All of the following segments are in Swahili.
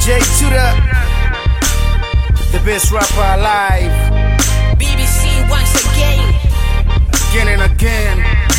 Jay Tuda, the best rapper alive, BBC once again. again and again.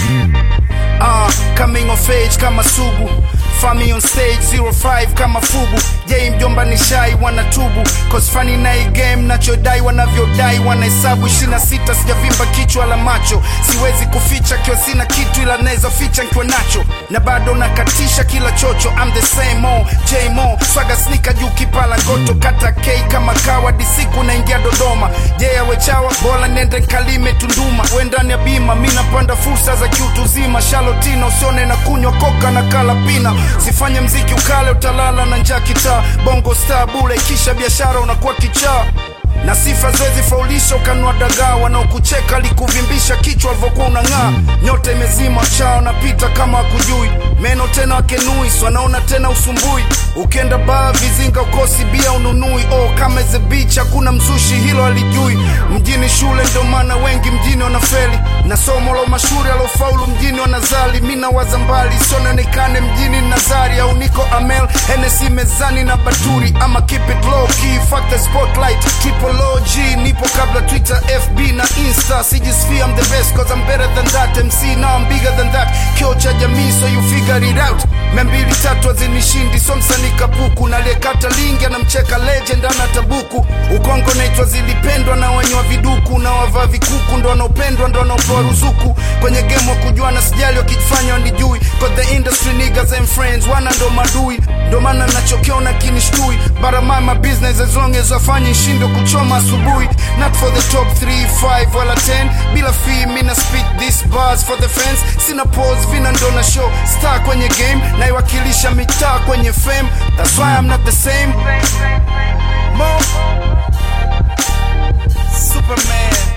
Uh, coming of age kama sugu Fami on stage 05 kama fugu Jay mjomba ni shai wanatubu Cause funny na hii game nachodai wanavyodai Wanahesabu 26 sijavimba kichwa la macho Siwezi kuficha kiwa sina kitu ila naweza ficha nkiwa nacho Na bado nakatisha kila chocho I'm the same old J Mo Swaga snika juu kipala ngoto Kata K kama kawa disiku naingia Dodoma Jay awe chawa bora nende kalime Tunduma we ndani ya bima mi napanda fursa za kiutuzima Shalotina usione na kunywa koka na kala pina Sifanye mziki ukale utalala na njaa kitaa Bongo star bule kisha biashara unakuwa kichaa na sifa zwezi faulisha ukanua dagaa wanaokucheka likuvimbisha kichwa alivyokuwa unang'aa nyota imezima chao napita kama akujui meno tena wakenui wanaona tena usumbui ukienda baa vizinga ukosi bia ununui oh, kama the beach hakuna mzushi hilo alijui mjini shule ndo maana wengi mjini wanafeli na somo la mashuhuri alofaulu mjini wanazali mi nawaza mbali siononekane mjini nazari au niko amel henesi mezani na baturi ama keep it low key fuck the spotlight triple OG nipo kabla twitter fb na insta sijisfia I'm the best cause I'm better than that mc now I'm bigger than that kio cha jamii so you figure it out membili tatu azinishindi so msanii kapuku naliyekata lingi anamcheka legend ana tabuku ukongo naitwa zilipendwa na wenye wa viduku na wavaa vikuku ndo wanaopendwa ndo wanaopewa ruzuku kwenye game wa kujuana sijali wakifanya wanijui cause the industry niggas and friends wana ndo madui ndo maana nachokiona kinishtui but I mind my business as long as wafanye shindo kuchoma asubuhi not for the top 3 5 wala 10 bila fee mina speak this bars for the fans sina pause vina ndo na show star kwenye game naiwakilisha mitaa kwenye fame that's why I'm not the same Mo Superman